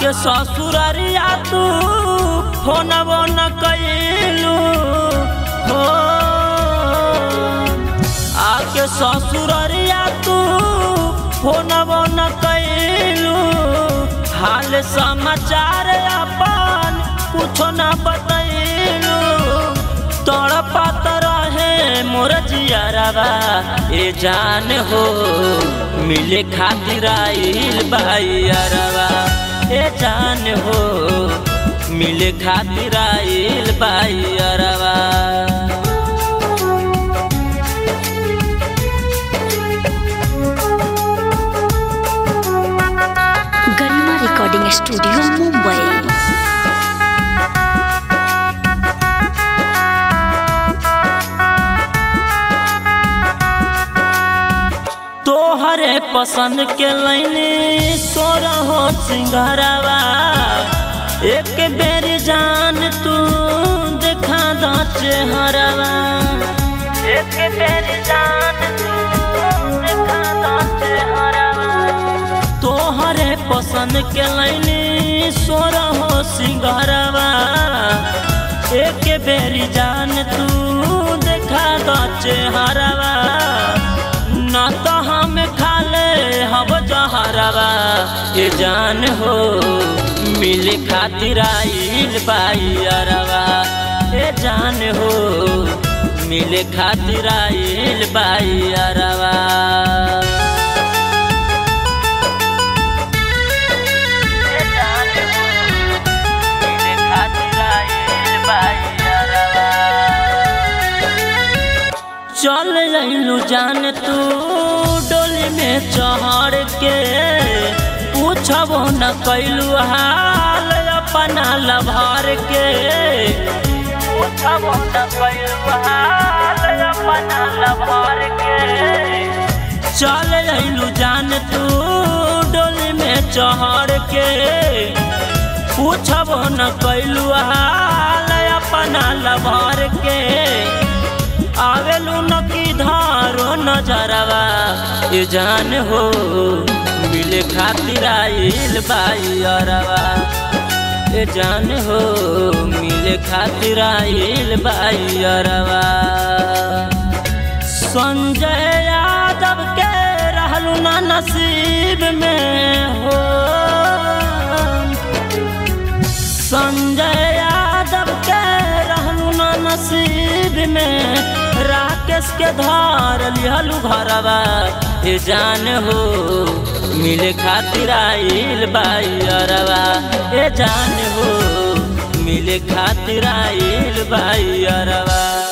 आके ससुररिया तू फोनबो न कैलू हो आके ससुररिया तू फोनबो न कैलू हाल समाचार अपन कुछो न बतैलू तड़पत रहे मोर जियरवा ए जान हो मिले खातिर आइल बाइयरवा ए जान हो मिले खातिर आइल बाइयरवा गरिमा रिकॉर्डिंग स्टूडियो मुंबई तोहरे पसंद के लैने सोर हो सिंगारवा एक बेर जान तू देखा द चेहरवा एक बेर जान तू देखा द चेहरवा तोहरे पसंद के लैने सोर हो सिंगारवा एक बेर जान तू देखा द चेहरवा ना तो हम खा ले हम जहरवा ये जान हो मिल खातिर आइल बाइयरवा ये जान हो मिल खातिर आइल बाइयरवा ये जान हो, मिले खातिर आइल बाइयरवा। चल अइलू जान तू डोली में चढ़ के पूछबो न कैलू हाल अपना लभार के पूछबो न कैलू हाल अपना लभार के चल अइलू जान तू डोली में चढ़ के पूछबो न कैलू हाल अपना लभार के आवेलू न की धारो नजरवा ये जान हो मिले खातिर आइल बाइयरवा ये जान हो मिले खातिर आइल बाइयरवा संजय यादव के रहलू ना नसीब में हो संजय यादव के रहलू ना नसीब में राकेश के धार लिहलू घरवा ए जान हो मिले खातिर आइल बाइयरवा ए जान हो मिले खातिर आइल बाइयरवा